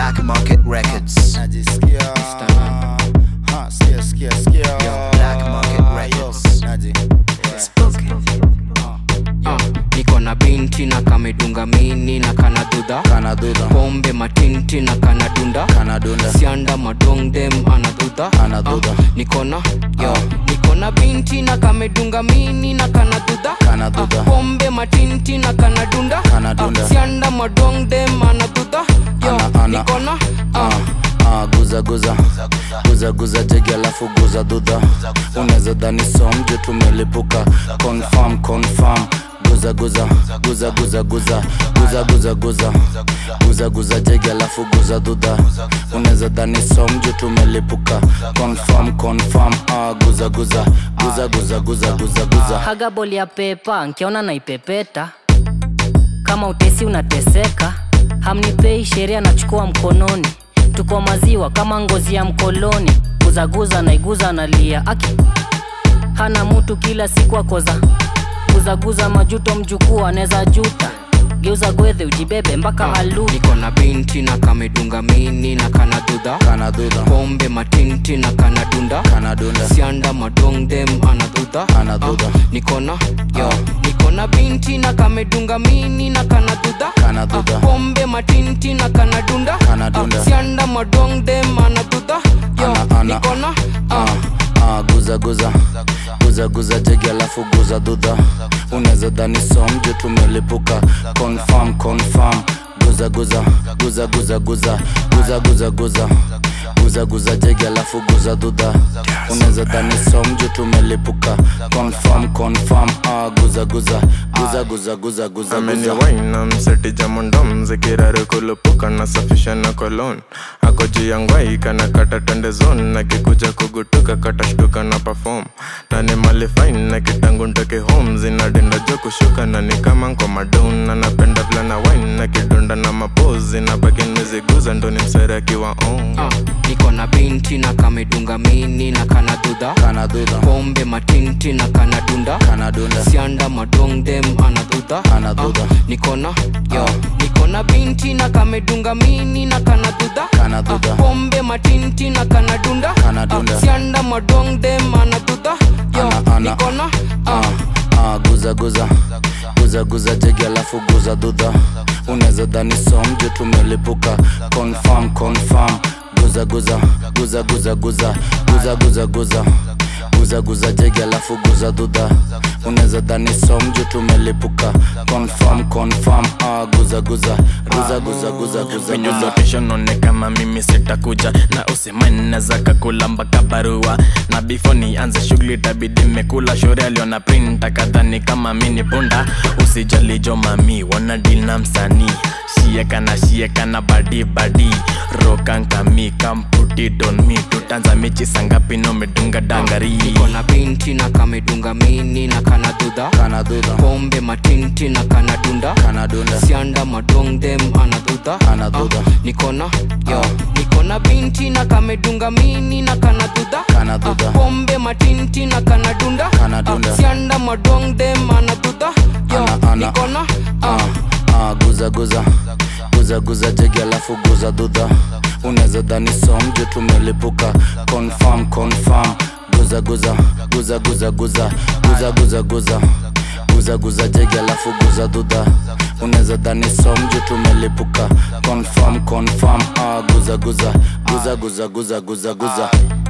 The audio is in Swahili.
Black Market Records. najisikia Ha, sikia, sikia, sikia. Yo, Black Market Yo, Records. naji. Ah, niko na binti na kamedunga mini na kanadudha Kana dudha, pombe matinti na kanadunda kana dunda. sianda madongdem anadudha Anadudha. Ah, nikona yo nikona binti na kamedunga mini na kanadudha Kanadudha. Ah, pombe matinti na kanadunda Kanadunda. Ah, sianda madongdem anadudha yo Ana- ana. nikona Ah, ah, guza guza guza guza jegi alafu guza dudha unaweza dhani somju tumelipuka confirm confirm guza guza guza guza guza guza guza guza guza guza jegi alafu guza dudha unaweza dhani somju tumelipuka confirm confirm ah, guza guza guza guza guza guza guza haga boli ya pepa nkiona naipepeta kama utesi unateseka hamnipei sheria nachukua mkononi tuko maziwa kama ngozi ya mkoloni guzaguza naiguza nalia aki hana mutu kila siku akoza guzaguza majuto mjukuu anaweza juta geuza gwedhe ujibebe mpaka alu niko na binti na kamedunga mini na kanadudha kana dudha pombe matinti na kanadunda kana dunda sianda madongdem anadudha Anadudha. Ah, nikona yo nikona binti na kamedunga mini na kanadudha Kanadudha. Ah, pombe matinti na kanadunda Kanadunda. Ah, sianda madongdem anadudha yo Ana- ana. nikona Ah, ah, guza guza guza guza jegi alafu guza dudha unaweza dhani somju tumelipuka confirm confirm guza guza guza guza guza guza guza guza guza guza jegi alafu guza dudha unaweza dhani somju tumelipuka confirm confirm ah, guza guza guza guza guza guza ameni guza wainam seti jamondom zikirare kulupuka na safisha na kolon ako juu ya ngwai kana kata tende zon nakikuja kugutuka katashtuka na perform na ni mali fine na kitangu ntoke home zinadinda jo kushuka na ni kama nko madown na napenda vlana wine na kidunda na mapozi na bagin meziguza ndo ni msere akiwa on Ah, niko na binti na kamedunga mini na kanadudha kana dudha pombe matinti na kanadunda kana dunda sianda madongdem anadudha Anadudha. Ah, nikona yo nikona binti na kamedunga mini na kanadudha Kanadudha. Ah, pombe matinti na kanadunda Kanadunda. Ah, sianda madongdem anadudha yo Ana- ana. nikona Ah, ah, guza guza guza guza jegi alafu guza dudha unaweza dhani somju tumelipuka confirm confirm guza guza guza guza guza guza guza guza guza guza jegi alafu guza dudha unaweza dhani somju tumelipuka confirm confirm ah, guza guza guza guza guza guza Venye guza location one kama mimi sitakuja na usemani za kakula mpaka barua na before nianze shughuli tabidi mekula shore aliona printa kadhani kama mini punda usijali jo mami wana deal na msanii shieka na shieka na badi badi rokankami kamputi don mi tutanza mechi sangapi no medunga dangari niko na binti na kamedunga mini na kanadudha kana dudha pombe matinti na kanadunda kana dunda sianda madongdem anadudha Anadudha. Ah, nikona yo nikona binti na kamedunga mini na kanadudha Kanadudha. Ah, pombe matinti na kanadunda Kanadunda. Ah, sianda madongdem anadudha yo Ana- ana. nikona ah, ah, guza guza guza guza jegi alafu guza dudha unaweza dhani somju tumelipuka confirm confirm guza guza guza guza guza guza guza guza guza guza jegi alafu guza dudha unaweza dhani somju tumelipuka confirm confirm ah, guza guza guza guza guza guza guza